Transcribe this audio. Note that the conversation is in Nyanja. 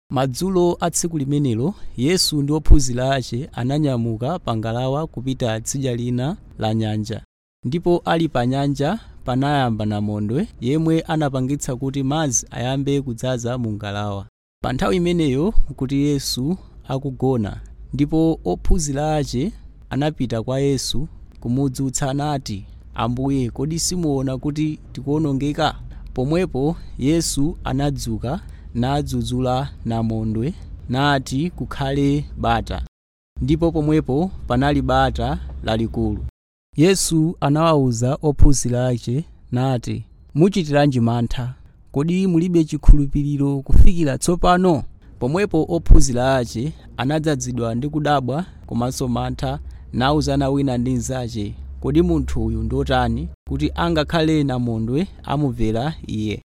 madzulo a tsiku limenelo yesu ndi ophunzira ake ananyamuka pa ngalawa kupita tsidya lina la nyanja ndipo ali pa nyanja panayamba namondwe yemwe anapangitsa kuti madzi ayambe kudzaza mu ngalawa pa nthawi imeneyo kuti yesu akugona ndipo ophunzira ake anapita kwa yesu kumudzutsa nati ambuye kodi simuona kuti tikuwonongeka pomwepo yesu anadzuka nadzudzula namondwe nati kukhale bata ndipo pomwepo panali bata lalikulu yesu anawawuza ophunzira ake nati muchitiranji mantha kodi mulibe chikhulupiriro kufikira tsopano pomwepo ophunzira ake anadzazidwa ndi kudabwa komanso mantha nawuzana wina ndi mnzake kodi munthu uyu ndotani kuti angakhale namondwe amumvera iye